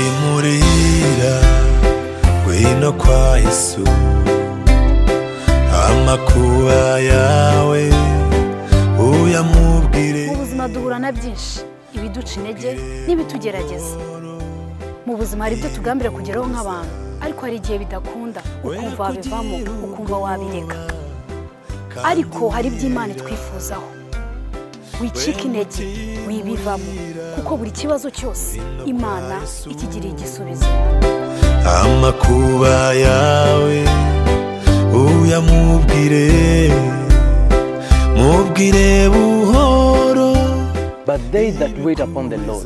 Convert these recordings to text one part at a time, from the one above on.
timurira ngwino kwa yesu amakuba yawe uyamubwire mu buzima duhura na byinshi ibiduca intege n'ibitugerageza mu buzima hari ibyo tugambira kugeraho nk'abantu ariko hari igihe bidakunda ukumva wabivamo ukumva wabireka ariko hari iby'imana itwifuzaho wicika intege wibivamo kuko buri kibazo cyose imana ikigiriye igisubizo amakuba yawe uyamubwire mubwire buhoro But they that wait upon the Lord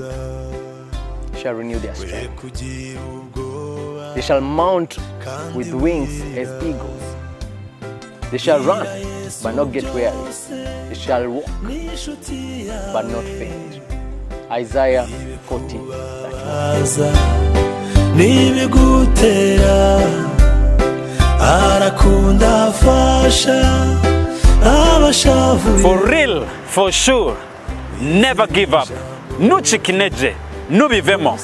shall renew their Be strength. kugira ubwoba They shall mount with wings as eagles. They shall run, but not get weary. They shall walk, n'inshuti yawe but not faint. Isaiah 40. that aza nibigutera arakunda afasha abashavuye For real, for sure, never give up. Nuchikineje, nubivemo.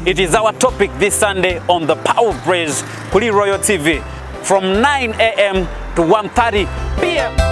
It is our topic this Sunday on the Power of Praise, Kuli Royal TV, from 9 a.m. to 1.30 p.m.